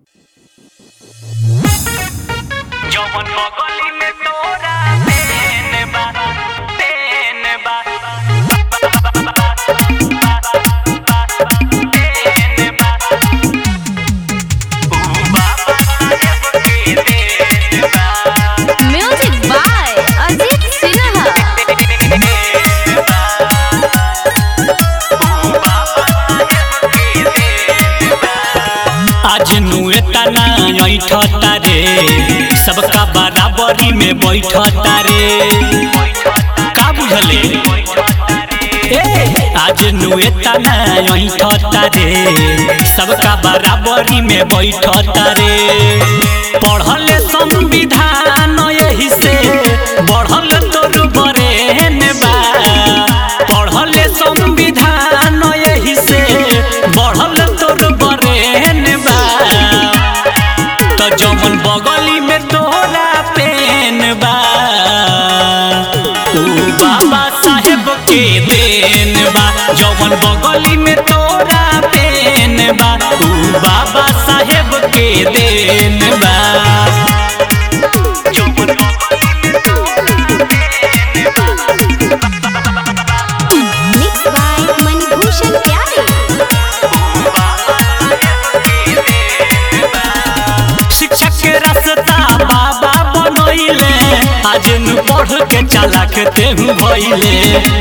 जवन बगली में तोरा पेन बा पेन बा पेन बा ऊ बाबा साहेब के देन बा म्यूजिक बाय अजीत सिन्हा देन बा ऊ बाबा साहेब के देन बा आज नुए तना ऐठता रे सबका बराबरी में बैठता रे का बुझले ए आज नुए तना ऐठता रे सबका बराबरी में बैठता रे पढ़ल संविधान यही से बढ़ल तोर बरेन बा पढ़ल संविधान यही से बढ़ल तोर बरेन बा तो जमन बगली में तोरा पेन बा ऊ बाबा साहेब के देन बा जमन बगली में तोरा पेन बा ऊ बाबा साहेब के देन बा जमन बगली में तोरा पेन मिक्स बाय मणिभूषण प्यारे शिक्षक के रास्ता बाबा बनैले आज नु पढ़ के चालाक तेहू भइले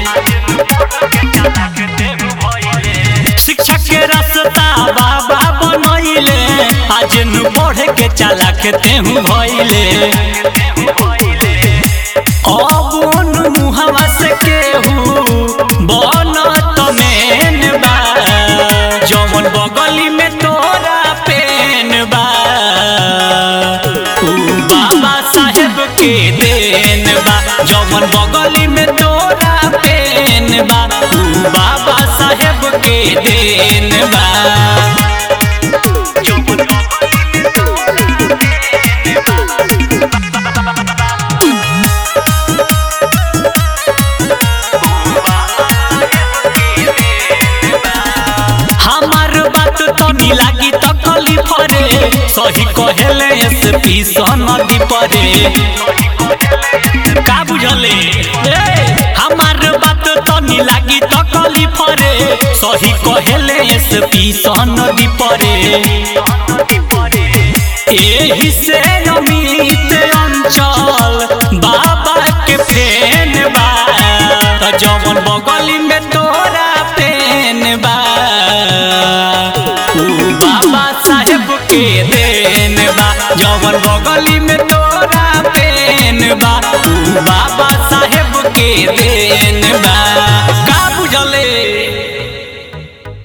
शिक्षक के रास्ता बाबा बनैले आज नु पढ़ के चालाक तेहू भइले अब नु मुहवा से केहू बनत मेन बा जवन बगली में तोरा पेन बा ऊ बाबा साहेब के देन बा जवन बगली में तोरा पेन बा ऊ बाबा साहेब के देन बा जवन बगली में तोरा पेन हमार बात तनी लागी तकली फरे सही कहेले एसपी सनदी परे का बुझले ए, हमार बात तनी लागी तकली फरे सही कहेले एसपी सनदी परे एही से अमित अंचल बाबा के फेन बा त जवन बगली में तोरा पेन बा ऊ बाबा साहेब के देन बा जवन बगली में तो